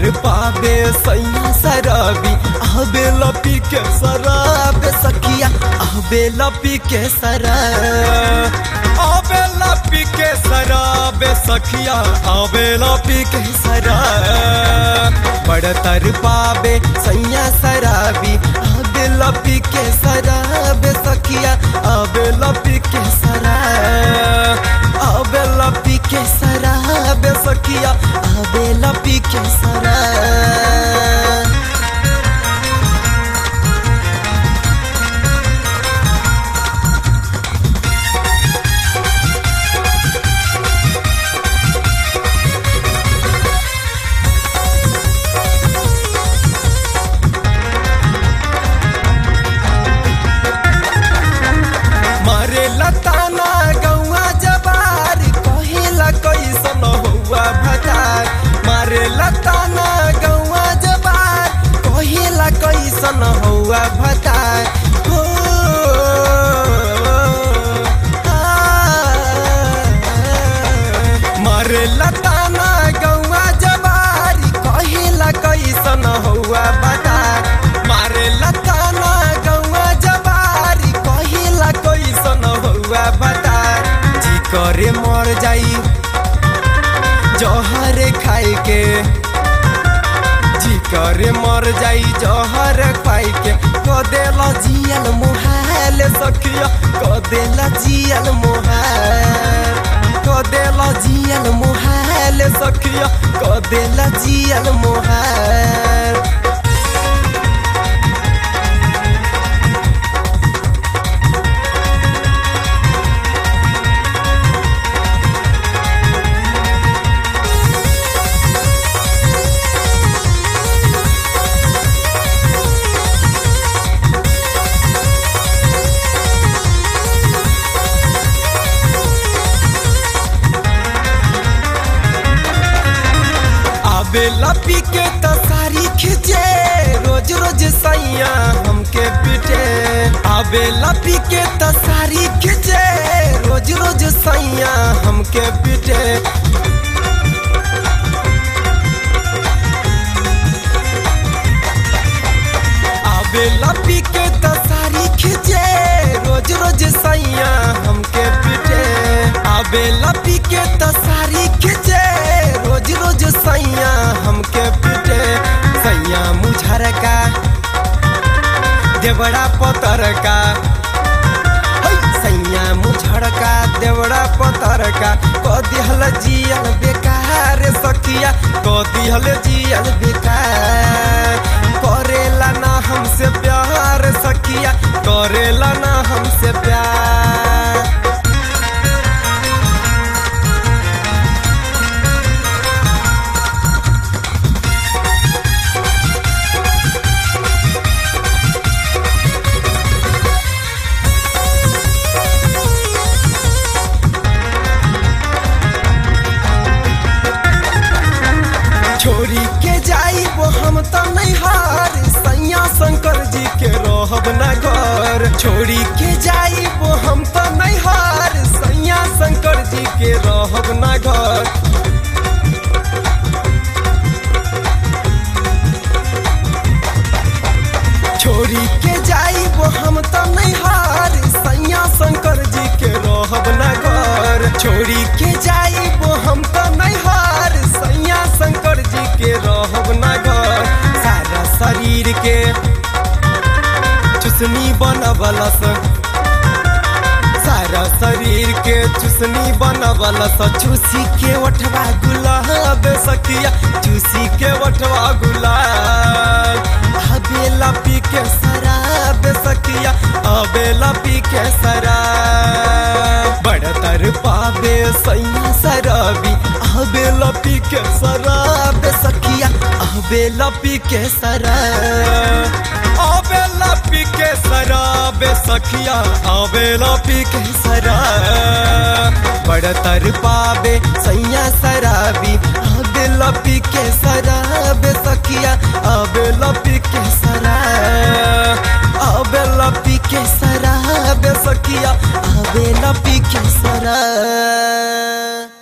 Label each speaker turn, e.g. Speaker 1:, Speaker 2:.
Speaker 1: तर पावे सैया शराबी आबे लपी के शराब सखिया आबे लपी के शराब आबे लपी के शराब सखिया आबे लपी के शराब बड़ तर पावे सैया शराबी आबे लपी के शराब सखिया आबे लपी के शराब आबे लपी के शराब सखिया आबे लपी के शराब मारे लताना गौआ जबार कहेला कैसन हुआ भतार मारे लताना गौआ जबार कहेला कैसन हुआ भतार हो आ, मारे लताना गौआ जबार कहेला कैसन हुआ भतार मारे लताना गौआ जबारी कहिला कैसन हुआ बतार जी करे मर जाई जहर खाए के जी करे मर जाई जहर खाए के कदेला जियल मुहाल सखिया कदेला जियल मुहाल कदेला जियल मुहाल सखिया कदेला जियल मुहाल आबे लपी के त सारी खिंचे रोज रोज सैया हमके पीटे आबे लपी के त सारी खिंचे रोज रोज सैया हमके पीटे आबे लपी के त सारी खिंचे रोज रोज सैया हमके पीटे आबे लपी के त सारी खिंचे रोज रोज सैया हमके पीटे सैया मुझर का देवड़ा पतर का है, सैया मुझर का देवड़ा पतर का क दिहल जियल बेकार सखिया क दिहल जियल बेकार करेला ना हमसे प्यार सखिया करेला ना हमसे प्यार छोरी के जाई वो हम तो नहीं हार सैया शंकर जी के रहब न घर छोरी के जाई वो हम तो नहीं हार सैया शंकर जी के रहब न घर छोरी के जाई वो हम तो नहीं हार सैया शंकर जी के रहब न घर छोरी के जाई वो हम तो नहीं हार सैया शंकर जी के रहब न घर सारा शरीर के चुसनी बनबलस सारा शरीर के चुसनी बनबलस चूसी के ओठवा गुलाब सखिया चूसी के ओठवा गुलाब अबेला पी के शराब सखिया अबेला पी के शराब बड़ तर पावे सैया शराबी अबेला पी के शराब सखिया अबेला पी के शराब अबेला पी के शराब सखिया अबेला पी के शराब बड़ तर पावे सैया शराबी अबेला पी के शराब सखिया अबेला पी के शराब अबेला पी के शराब सखिया अबेला पी के शराब